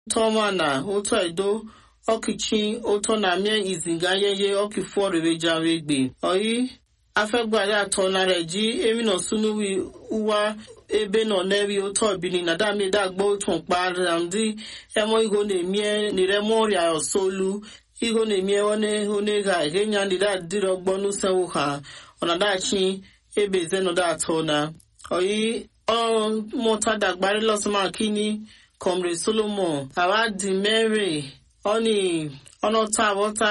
tọma na ụtọ edo ọkịchi ụtọ na mie izinga yeye ọkịfụ ọrịrịjawe gbe oyi afẹgbàdé àtọ̀nàrẹ jí emina sunuwi uwa ebe nọ n'eri ụtọ bini na dami dagbo tún pa ramdi ẹmọ iho na-emie niremọ ọrịa ọsọlu iho na-emie one one ga ehenya nida dịrọ gbọnu senwu ha ọnadachi ebe zenoda atọ na oyi ọmụta dagbari lọsọma kini comrade solomon awadi mary ọni ọnọta awọta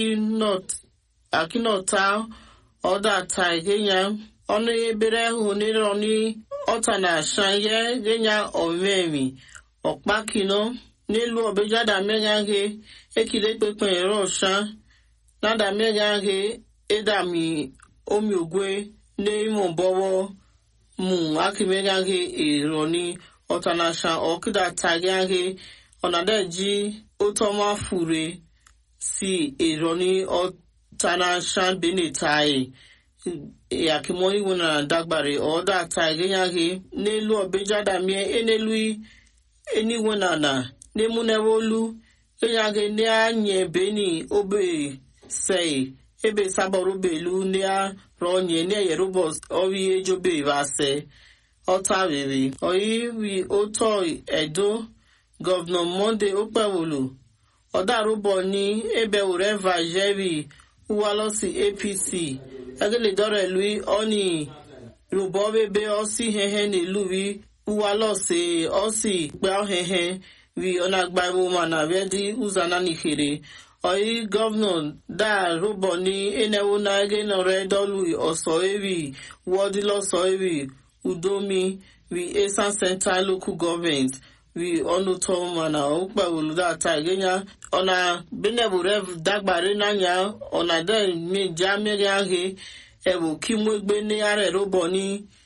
akinọta ọdọ ata genya ọnụ ebere hụ nire ọnụ ọta na asha ye genya ọmemi ọkpakino n'elu ọbejada megaghe ekile kpekpe ere ọsha nada megaghe edami omi ogwe n'ime ọbọwọ mu akimegaghe eroni ọta na asha ọkịda tagaghe ọnadaji otọma fure si eroni ọta na asha benetai yakimoni wuna dagbare ọda ata egenyaghe n'elu ọbejada mie enelu eniwenana n'emunewolu enyaghe n'anye beni obe sei ebe sabọrọ belu n'ya ronye n'eyerubọ ọri ejobe vase ọta rere oyi wi oto edo gọvanọ monde okpewolu ọdarụbọ ní ebe ureva jerry uwalosi apc egele lui oni rubọ bebe osi hehe n'eluwi uwalose osi gba hehe wi ọnagba iwu mana redi uzana nikere oyi gọvanọ da rubọ ní enewu na ege nọrọ dọlu ọsọ ewi wọdilọsọ ewi udomi wi esan central local government wi ọnụ tọ mana ọkpa oludata egenya ọna benebure dagbare n'anya ọna de meja mmeri ahụ ewu kimwegbe ní ara ẹrọbọ ní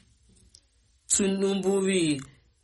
tinubu wi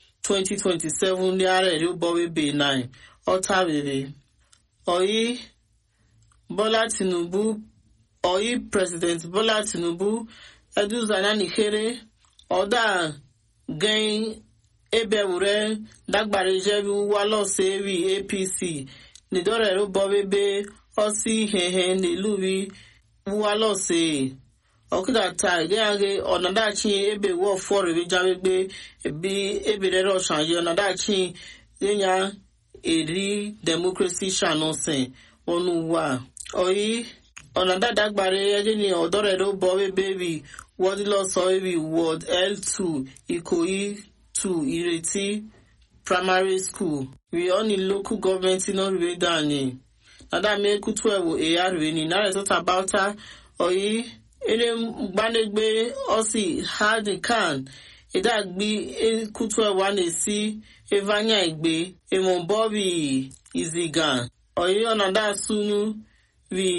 2027 ní ara ẹrọbọ webe 9 ọta rere ọyí bọlá tinubu ọyí president bọlá tinubu eduzana nìkéré ọdà gẹyìn ebewure dagbare jebi walọsẹ wi apc nìdọrẹ ẹrọbọ webe ọsí hehe nílùú wi walọsẹ ọkụda taa gịaghe ọnadachi ebe wọ fọrọ ejawegbe ebi eberere ọshaye ọnadachi ịnya eri demokrasi shanose ọnụ wa oyi ọnadada gbara egini ọdọrere ụbọ ebe bi wọdịlọsọ ebi wọd l2 ikoyi 2 ireti primary school rioni local government nọriwe dani nadame kutu ewo eyarweni naretota bauta oyi ere gbanegbe osi hadi kan idagbi kutu ewa na-esi evanya igbe emobobi izigan oyi ọnada sunu ri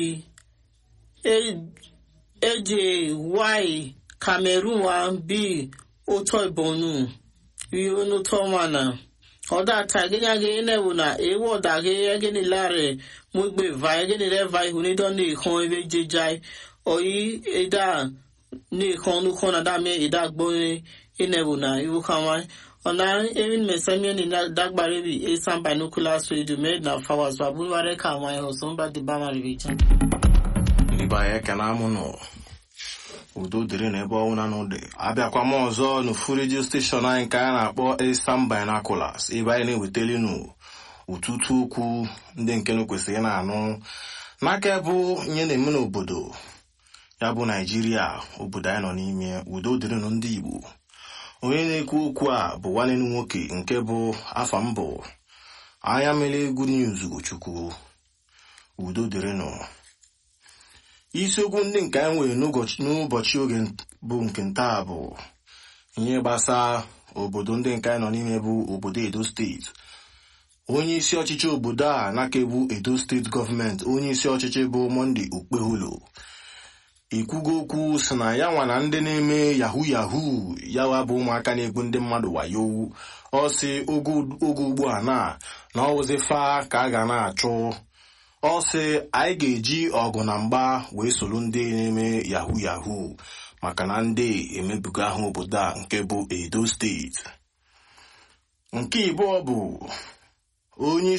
eje wai cameroon wa bi oto ibonu ri onuto mana ọdá tàgéyàgé enewu na ewu ọdàgé egeni láre mú gbé va egeni rẹ va ihu ní dán ní ìkan ebe jẹjai oyi eda ní ìkan onúkan náà dámé ìdá gbóyin enewu na iwu kanwa ọ̀nà erin mẹsẹ́míẹ́ ní dágbàrí bí esan binoculars radio made na fawas babúwárẹ́ káwọn ẹ̀họ́ sọ́nbà dìbàmà rèé jẹ́. ndị anyị ekene amụ nọ udo dịrị n'ebe ọnwụna n'ụdị abịakwa m ọzọ n'ofu redio steshọn anyị nke anyị na-akpọ Eastern Binoculars ebe anyị na-ewetali nụ ụtụtụ okwu ndị nke nụ kwesịrị na-anụ n'aka bụ ihe na-eme n'obodo ya bụ naijiria obodo anyị nọ n'ime udo dịrịnụ ndị igbo onye na-ekwu okwu a bụ nwanne m nwoke nke bụ afa mbụ anya mere egwu news chukwu udo dịrịnụ isiokwu ndị nke anyị nwere n'ụbọchị oge bụ nke ntaa bụ ihe gbasa obodo ndị nke anyị nọ n'ime bụ obodo edo steeti onye isi ọchịchị obodo a na-akebu edo steeti gọọmenti onye isi ọchịchị bụ monde okpeholo ikwugo okwu si na ya nwa na ndị na-eme yahu yahu yawa bụ ụmụaka na-egbu ndị mmadụ wayo ọ si oge ugbu a na na ọwụzi fa ka a ga na-achụ ọ sị anyị ga-eji ọgụ na mgba wee soro ndị na-eme yahu yahu maka na ndị emebuga ahụ obodo a nke bụ edo steeti nke ịbụọ bụ onye